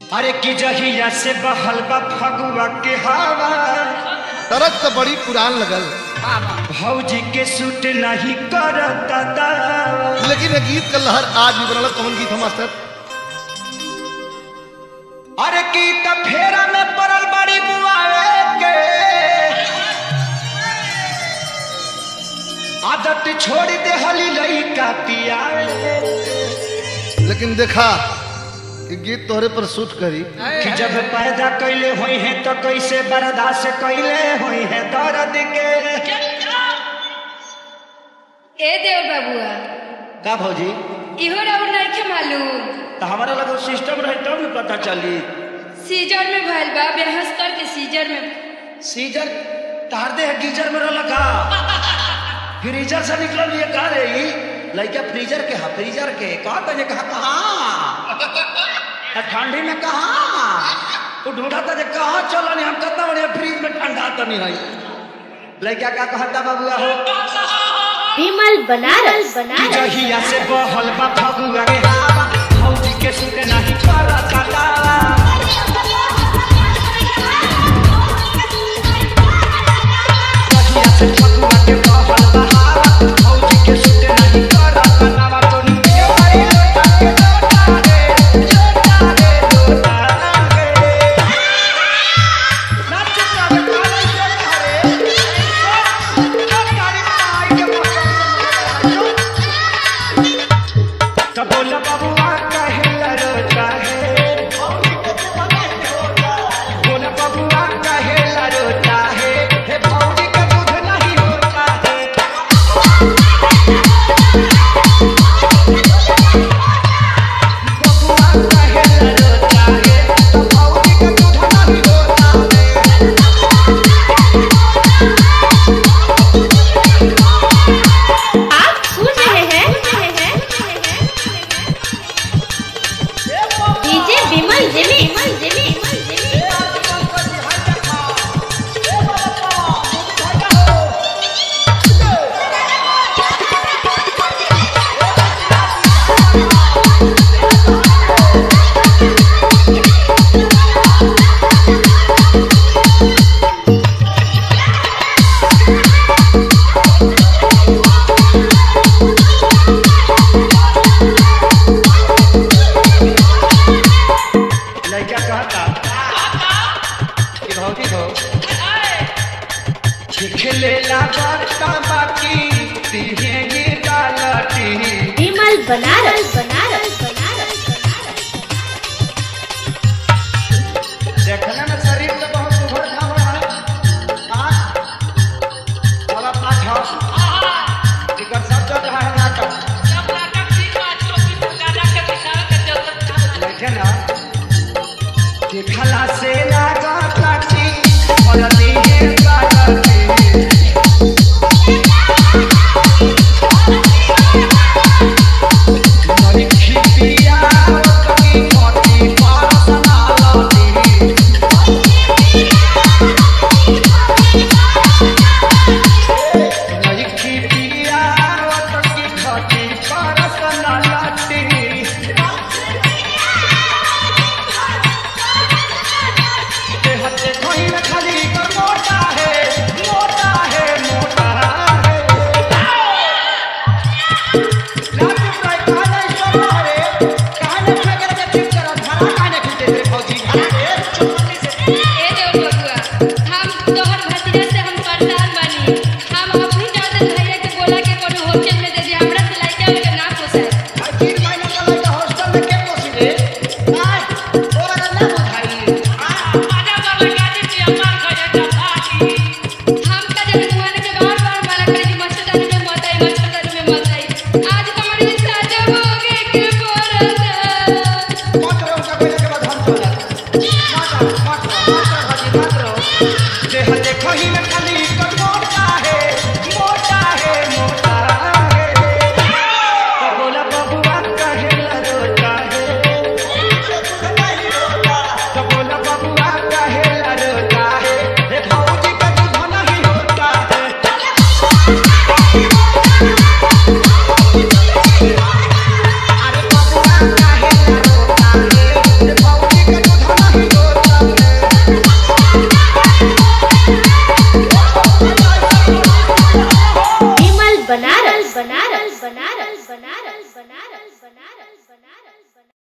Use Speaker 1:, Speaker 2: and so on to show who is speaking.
Speaker 1: अरे की जहिया से बहल बा फगुआ के हवा
Speaker 2: तरक तो बड़ी पुरान लगल
Speaker 1: भौजी के सूट नहीं करता दावा
Speaker 2: लेकिन ये गीत का लहर आज भी बनल कौन गीत है मास्टर
Speaker 1: अरे की त फेरा में पड़ल बड़ी बुआए के आदत छोड़ दे हली लइका पियावे
Speaker 2: लेकिन देखा ये गीत तोहरे पर सूट करी
Speaker 1: कि जब पैदा कैले होई है तो कैसे बर्दाश्त कैले होई है दर्द के
Speaker 3: ए देव बाबुआ
Speaker 1: का भौजी
Speaker 3: इहो राउर नइखे मालूम
Speaker 1: तो हमारा लगा सिस्टम रहे तब न पता चली
Speaker 3: सीजर में भइल बा बेहस करके सीजर में
Speaker 1: सीजर तार दे है गीजर में रहला का फ्रीजर से निकल ये का रे ई लइका फ्रीजर के हा फ्रीजर के का तने कहा कहा ठंडी में कहा तू ढूंढा था जे कहा चलो नहीं हम कहता बड़े फ्रीज में ठंडा तो नहीं है लइका का कहता बाबूआ हो
Speaker 4: विमल बनारस बनारस
Speaker 1: जहिया से बहल बा फगुआ के हवा भौजी के सुते नहीं करता दावा जहिया से फगुआ के बहल बा हवा भौजी के सुते नहीं करता दावा तो नीचे आई लोटा के लोटा रे लोटा रे लोटा रे नाच का काले से हरे तारी आई के मौसम तो बोला बबुआ काहे लरोटा है बोला बबुआ काहे लरोटा है हे भौजी का दूध नहीं होता है बबुआ काहे लरोटा है तो भौजी का दूध नहीं होता है
Speaker 4: आप सुन रहे हैं DJ Vimal Jimmy Vimal Jimmy
Speaker 1: लड़का कहता कि भौजी हो खेलेला बड़का बाकी तिहेगी डालती
Speaker 4: विमल बनारस बनारस बनारस
Speaker 1: देखने में शरीर तो बहुत उभर खावा है आँख वाला पाँच है टिकट सब चल रहा है नाटक देखे ना देखला से लागा ताकी बोलती है गालती
Speaker 4: बनारस बनारस बनारस बनारस बनारस बनारस